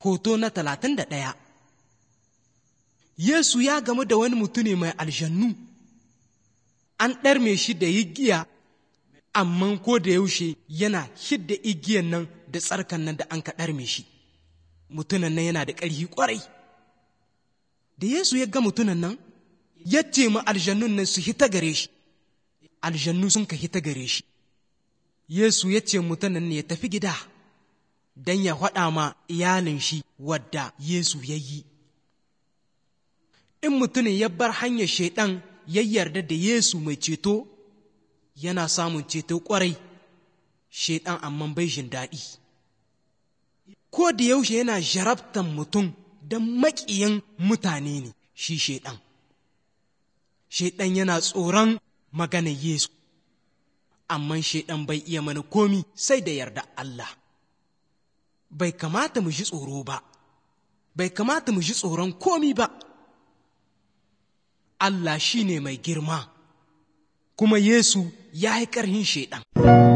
Hoto na talatin da ɗaya Yesu ya gamu da wani mutune mai aljannu, an ɗarme shi da igiya, amma ko da yaushe yana hidda igiyan nan da tsarkan nan da an ka ɗarme shi. Mutunan nan yana da ƙarfi ƙwarai. Da Yesu ya ga mutunan nan, ya ce ma aljannun nan su hita gare shi, aljannu sun ka hita gare shi. Yesu ya ce mutunan ne ya tafi gida. don ya faɗa ma iyalin shi wadda Yesu ya yi. In mutumin ya bar hanyar shaiɗan ya yarda da Yesu mai ceto, yana samun ceto ƙwarai, shaiɗan amma bai jin daɗi. Ko da yaushe yana jarabtan mutum don maƙiyan mutane ne shi shaiɗan. Shaiɗan yana tsoron maganar Yesu, amma shaiɗan bai iya mana komi sai da yarda Allah. bai kamata mu ji tsoro ba, bai kamata mu ji tsoron komi ba. Allah shi ne mai girma, kuma Yesu ya yi ƙarhin Shaiɗan.